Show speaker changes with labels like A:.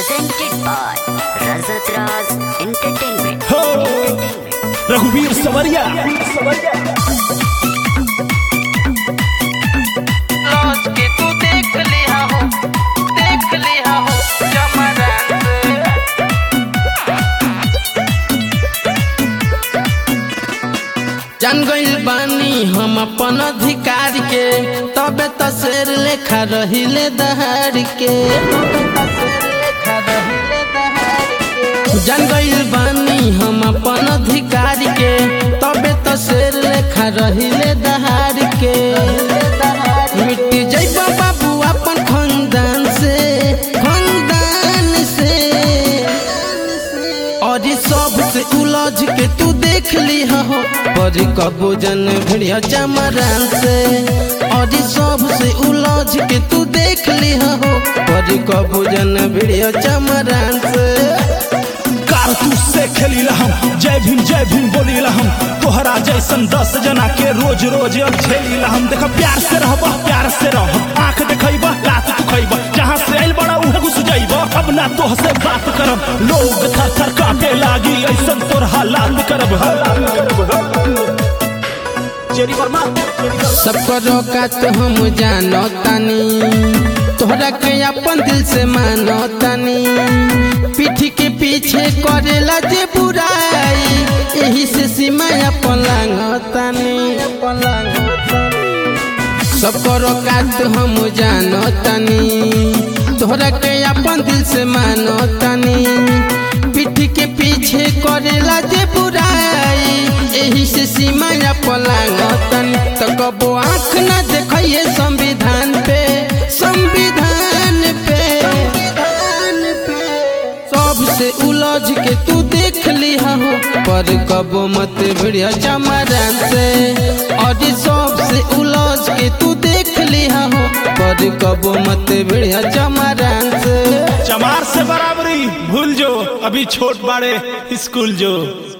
A: presented by Razat Raz Entertainment.
B: हो रघुवीर सवरिया
C: लॉज के तू देख लिया हो देख लिया हो जमरान
D: जान गइल बानी हम अपन अधिकार के तबे त शेर लेखा रहिले दहाड़ के जान गइल बानी हम अपन अधिकार के तबे त शेर लेखा रहिले दहाड़ के मिट जइबा बाबू अपन खानदान से खानदान से और ये सब से उलझ के तू देख ली हो पर कबो जन भिड़िया चमरान से और ये सब से उलझ के तू देख ली हो पर कबो जन भिड़िया चमरान से
B: कारतूस से खेली हम जय भीम जय भीम बोली हम तोहरा जैसन दस जना के रोज रोज अब झेली हम देख प्यार से रहबा प्यार से रह आंख देखैबा रात तू खैबा जहाँ से आइल बड़ा उहे घुस जाइबा अब ना तोह से बात करब लोग थर थर काटे लागी ऐसन तोर हालात करब चेरी वर्मा
D: सबको रोका तो हम जानो तानी तोहरा के अपन दिल से मानो तानी पीठी के पीछे करेला जे बुराई यही से सीमा अपन लांगो तानी सबको रोका तो हम जानो तानी तोहरा के अपन दिल से मानो तानी पीठी के पीछे करेला जे बुराई यही से सीमा पलांगो तानी तो कबो आँख न देखिए संविधान पे संविधान पे सबसे उलझ के तू देख ली हो पर कबो मत भिड़िया चमरान से और ये सबसे उलझ के तू देख ली हो पर कबो मत भिड़िया चमरान से
B: चमार से बराबरी भूल जो अभी छोट बाड़े स्कूल जो